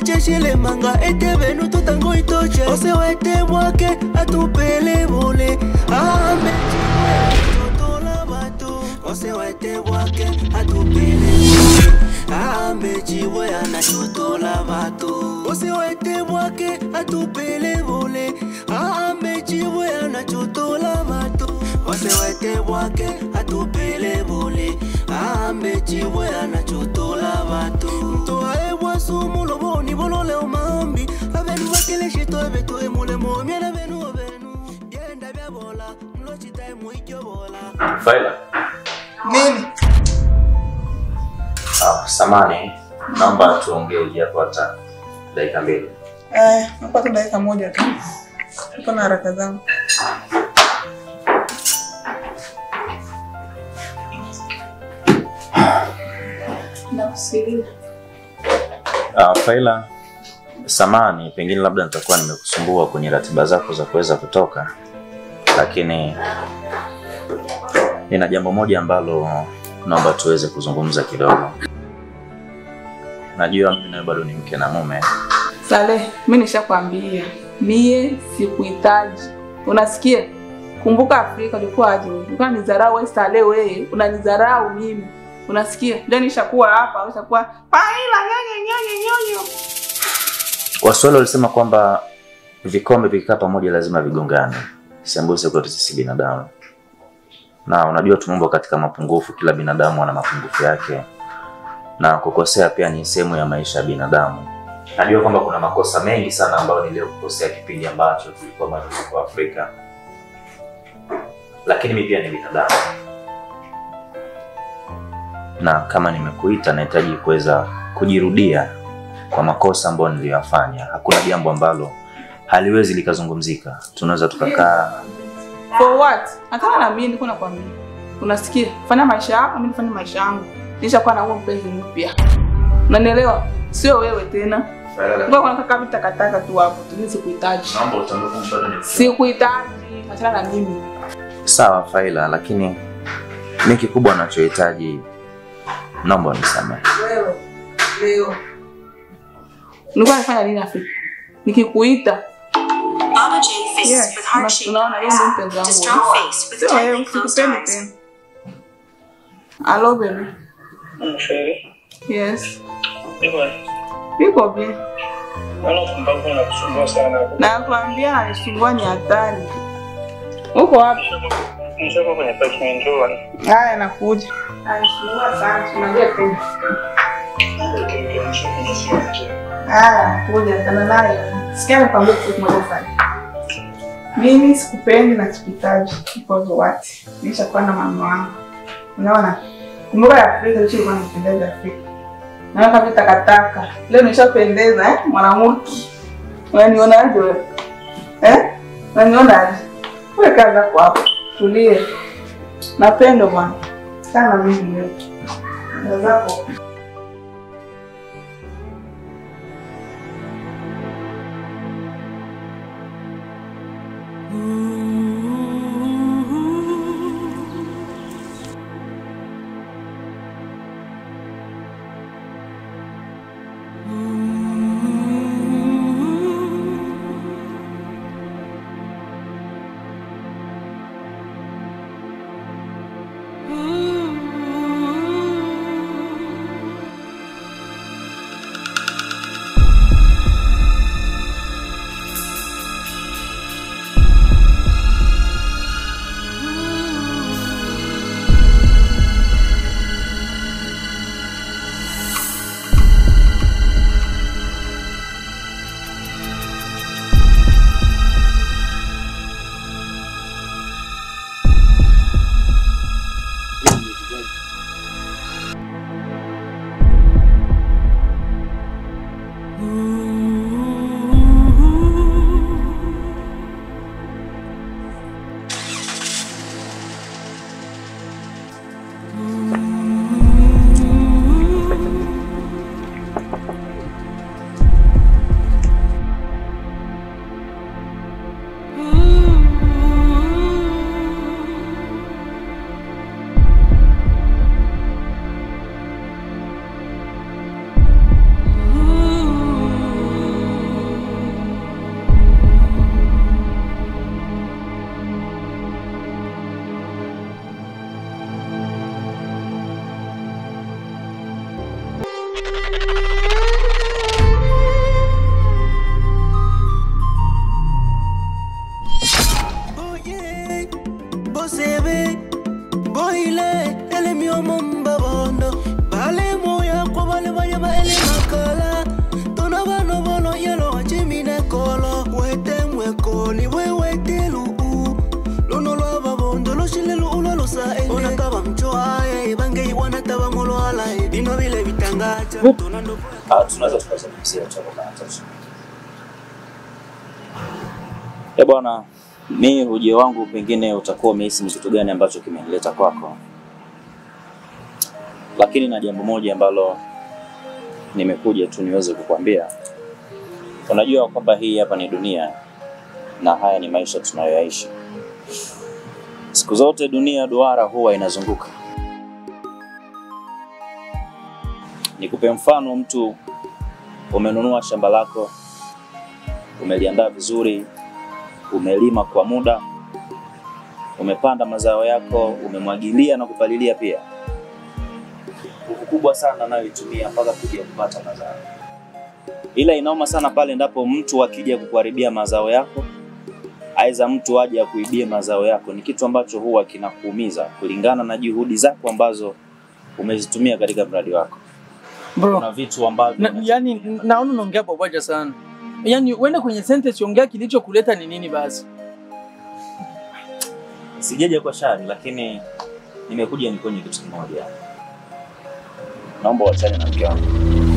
cheshile manga ete benu tutango itoche ose wete bwake atupele bole ambe totola bato ose wete bwake atupele bole ambe chiwe anachotola bato ose wete bwake atupele bole ambe chiwe anachotola bato ose wete bwake atupele bole ambe chiwe anachotola bato toae bwasumu loboni bolole omambi abenu bakeleshito ebeto emulemo myena benu obenu byenda byabola mlochitae muikyobola Faila. Nini? Ah, samani, naomba tuongee japo hata dakika mbili. Eh, napata dakika moja tu. Niko na haraka zangu. Nakusikiliza. Uh, Faila, samani, pengine labda nitakuwa nimekusumbua kwenye ratiba zako za kuweza kutoka, lakini nina jambo moja ambalo naomba tuweze kuzungumza kidogo. Najua mimi nawe bado ni mke na mume, Saleh, mi nishakwambia mie sikuhitaji. Unasikia? Kumbuka Afrika ulikuwa aje? wewe? Ulikuwa nizarau wewe Saleh, wewe unanizarau mimi. Unasikia? Ndio nishakuwa hapa, ushakuwa paila nyonyo nyonyo nyonyo. Waswahili walisema kwamba vikombe vikikaa pamoja lazima vigongane, sembuse kwetu sisi binadamu. Na unajua tumeumbwa katika mapungufu, kila binadamu ana mapungufu yake, na kukosea pia ni sehemu ya maisha ya binadamu. Najua kwamba kuna makosa mengi sana ambayo niliyokukosea kipindi ambacho tulikuwa bado tuko Afrika, lakini mimi pia ni binadamu, na kama nimekuita, nahitaji kuweza kujirudia kwa makosa ambayo niliyoyafanya. Hakuna jambo ambalo haliwezi likazungumzika. Tunaweza tukakaa For what? Hata na mimi niko nakwambia. Unasikia? Fanya maisha yako, mimi nifanye maisha yangu. Nishakuwa na huo mpenzi mpya. Unanielewa? Sio wewe tena. Ngoja kuna kaka vitu takataka tu hapo. Tu sikuhitaji. naomba utambuke bado ni Sikuhitaji. Achana na mimi. sawa Faila, lakini mi kikubwa nachohitaji, naomba unisamehe. Wewe leo nilikuwa nafanya nini Afrika? Nikikuita Mama J faces Yes, with heart na- shaped tunaona yeye eyes. ndio mpenzi wangu. Distraught face with sio wewe, tightly closed sikupendi eyes. tena. Hello baby. Msheri, Yes. hivyo Niko bien. naona kumbavu na kusumbua sana hapo. Nakwambia anisumbua ni hatari. Uko wapi? Nishako kwenye parking njoo. Haya nakuja. Anisumbua sana, tunajua tena. Haya, kuja sana naye. Sikia nikwambie kitu kimoja sana. Mimi sikupendi na sikuhitaji because what? Nishakuwa na mama wangu. Unaona? Kumbuka ya Afrika hicho ilikuwa inapendeza Afrika. Naona kama takataka. Leo nishapendeza eh? Mwanamke. Unanionaje wewe? Eh? Unanionaje? Wewe kaza kwa hapo. Tulie. Napendo bwana. Sana mimi leo. Ndio zako. Vipi? Ah, tunaweza tukazungumzia chako kama tosha. Eh bwana, mi ujio wangu pengine utakuwa umehisi ni kitu gani ambacho kimenileta kwako, lakini na jambo moja ambalo nimekuja tu niweze kukwambia. Unajua kwamba hii hapa ni dunia na haya ni maisha tunayoyaishi. Siku zote dunia duara huwa inazunguka. Nikupe mfano, mtu umenunua shamba lako, umeliandaa vizuri, umelima kwa muda, umepanda mazao yako, umemwagilia na kupalilia pia. Nguvu kubwa sana anayoitumia mpaka kuja kupata mazao, ila inauma sana pale endapo mtu akija kukuharibia mazao yako, aidha mtu aje akuibie mazao yako. Ni kitu ambacho huwa kinakuumiza kulingana na juhudi zako ambazo umezitumia katika mradi wako. Bro, Kuna vitu ambavyo na, yani naona unaongea pamoja sana. Yaani uende kwenye sentence ongea kilichokuleta ni nini basi. sijaja kwa shari, lakini nimekuja nikonye kitu kimoja. Naomba uachane na mke wangu.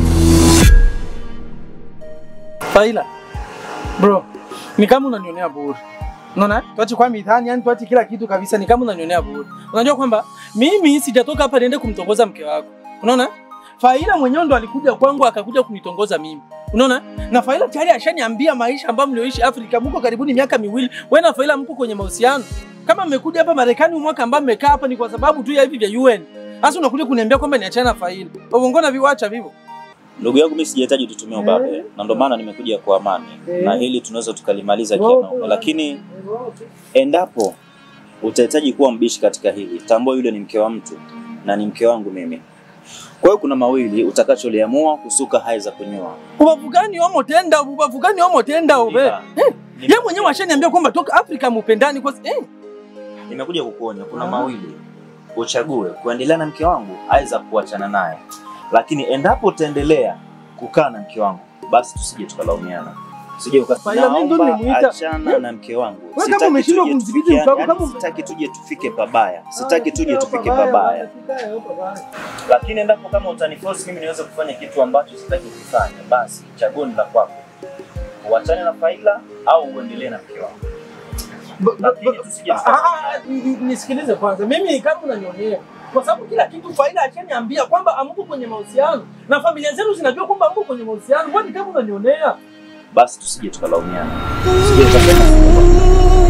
Faila. Bro, ni kama unanionea bure. Unaona? Tuache kwa mithani, yani tuache kila kitu kabisa, ni kama unanionea bure. Unajua kwamba mimi sijatoka hapa niende kumtongoza mke wako. Unaona? Faila mwenyewe ndo alikuja kwangu akakuja kunitongoza mimi. Unaona? Na Faila tayari ashaniambia maisha ambayo mlioishi Afrika, mko karibuni miaka miwili. Wewe na Faila mko kwenye mahusiano. Kama mmekuja hapa Marekani mwaka ambao mmekaa hapa ni kwa sababu tu ya hivi vya UN. Sasa unakuja kuniambia kwamba niachane na Faila. Uongona viwacha vivo. Ndugu yangu, mimi sijahitaji tutumie ubabe, na ndio maana nimekuja kwa amani, na hili tunaweza tukalimaliza kianaume, lakini endapo utahitaji kuwa mbishi katika hili, tambua yule ni mke wa mtu na ni mke wangu mimi. Kwa hiyo kuna mawili utakacholiamua kusuka hai za kunyoa. Ubavu gani omo tenda, ubavu gani omo tenda ube. Ila, Yeye mwenyewe ashaniambia kwamba toka Afrika mupendani kwa eh. nimekuja kukuonya, kuna mawili uchague, kuendelea na mke wangu aidha kuachana naye, lakini endapo utaendelea kukaa na mke wangu, basi tusije tukalaumiana. Usije uka- Faila, mimi ndo naomba nimuita. achana na mke wangu. kama Sitaki umeshindwa tuje kumdhibiti tufikie- mke wako, yaani kama- sitaki tuje tufike pabaya, sitaki tuje tufike pabaya, lakini endapo kama utaniforce mimi niweze kufanya kitu ambacho sitaki kufanya, basi chaguo ni la kwako, uachane na Faila au uendelee na mke wangu. Lakini tusije Ah, ah, n- nisikilize kwanza, mimi kama unanionea kwa sababu kila kitu Faida ashaniambia kwamba amko kwenye mahusiano na familia zenu zinajua kwamba amko kwenye mahusiano. Kwani kama unanionea basi tusije tukalaumiana, tusije tukapenda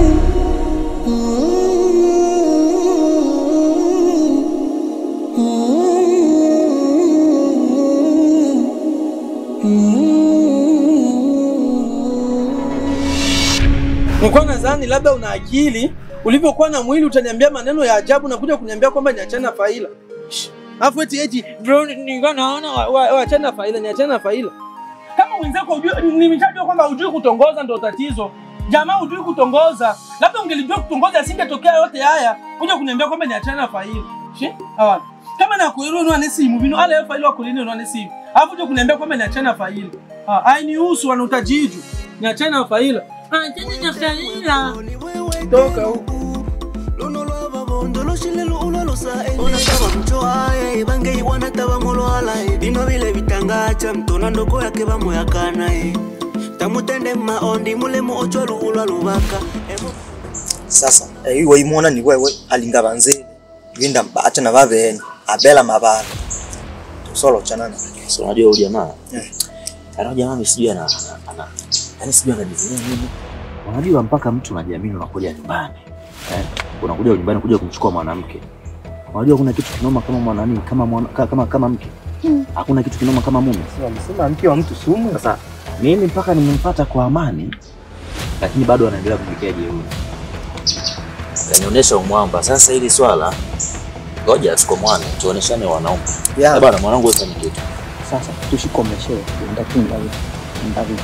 nilikuwa nadhani labda una akili, ulivyokuwa na mwili utaniambia maneno ya ajabu na kuja kuniambia kwamba niachane na Faila. Shh. Alafu eti eti bro, nilikuwa naona wa- wa- waachane na Faila, niachane na Faila. Kama wenzako ujue, nimeshajua kwamba hujui kutongoza ndo tatizo. Jamaa hujui kutongoza, labda ungelijua kutongoza asingetokea yote haya. Kuja kuniambia kwamba niachane na Faila. Shi? Hawa. Kama na kuiru nwa simu bino ala ya Faila wakulini nwa simu. Alafu uje kuniambia kwamba niachane na Faila. Ah, hainihusu wana utajiju. Niachane na Faila. Achane na Faila. Toka huko. luno lwababondo lushile luulo lusae onataba mchoaye bangeyi wanataba mulwalae bino bile bitangacha mtona ndoko yake bamoyakanae tamutende maondi mulemu ochwa luulwa lubaka Emu- sasa eh, iwe imona ni wewe alinga banzeni winda mbata na babene abela mabala tusolo chanana So unajua huyu jamaa Eh. ana jamaa mimi sijui ana ana- ana yani sijui anajivunia nini. Unajua mpaka mtu unajiamini unakuja nyumbani. Eh? Unakuja nyumbani kuja kumchukua mwanamke. Unajua kuna kitu kinoma kama mwanani kama mwana, ka- kama kama mke. Hakuna kitu kinoma kama mume. wamesema mke wa mtu sumu Sasa mimi mpaka nimempata kwa amani lakini bado anaendelea kumpikia jeuri. Kanionyesha umwamba. Sasa hili swala ngoja tukomwane tuoneshane wanaume. ya Bwana mwanangu wewe fanya kitu. sasa tushikomeshe ndaku ndaku ndaku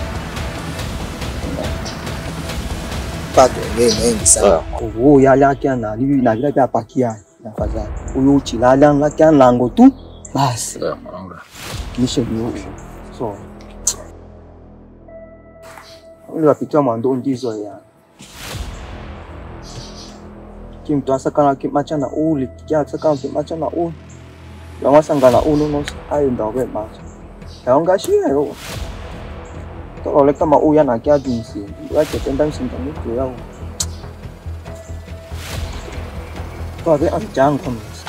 pato ngene mengi sana uwo yalakya nali navila vya pakia nafadhali uyo uchilala lakya lango tu basi Sawa mwanangu. nishe niyo so ule wapitia mwando ndizo ya kimtu asakana kimachana uli kiasakana kimachana uli yamasangana uno nos ayo ndawe macho yaongashiyero tolole kama uya nakiatu msingi wachependa msinga mitu yao twave amjango misi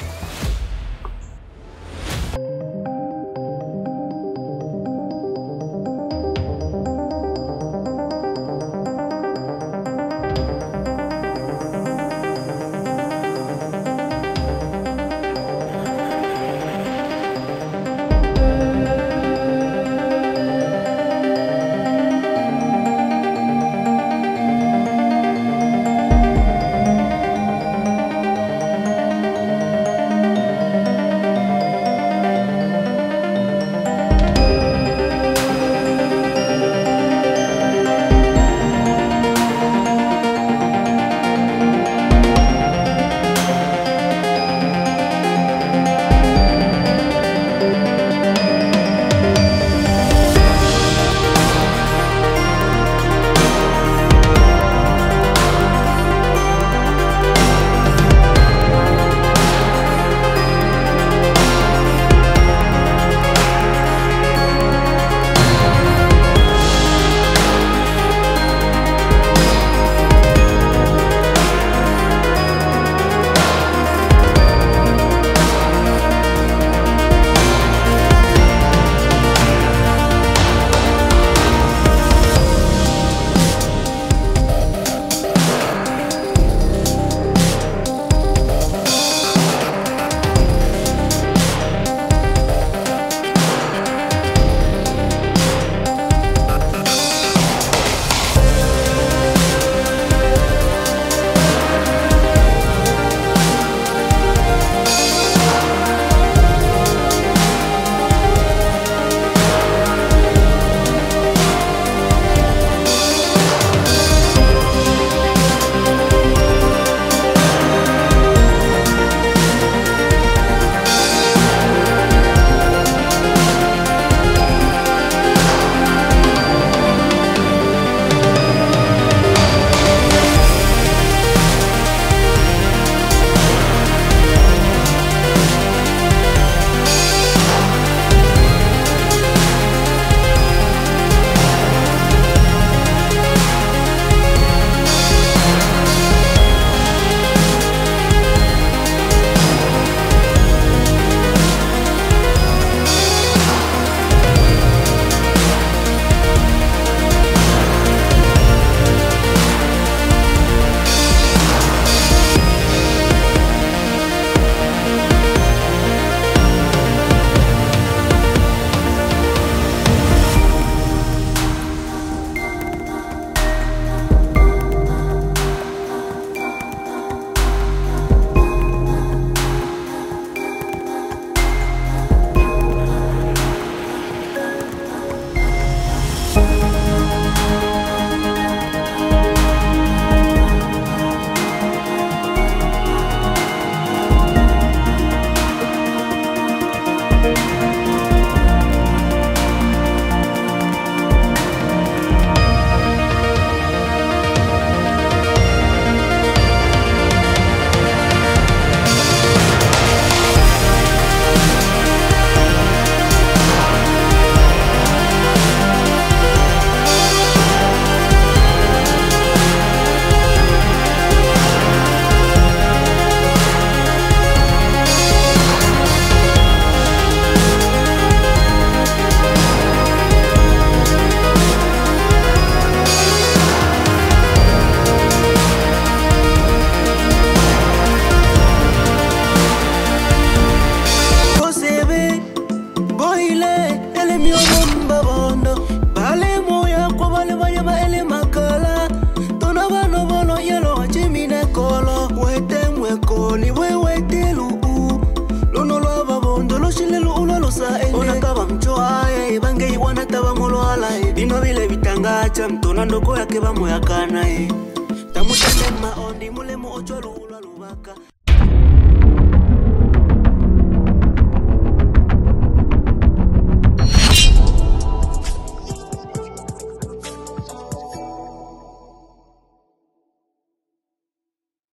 bino bile bitangacha mtona ndoko yake bamuyakana e tamutende maondi mulemu ochwa luhulwa lubaka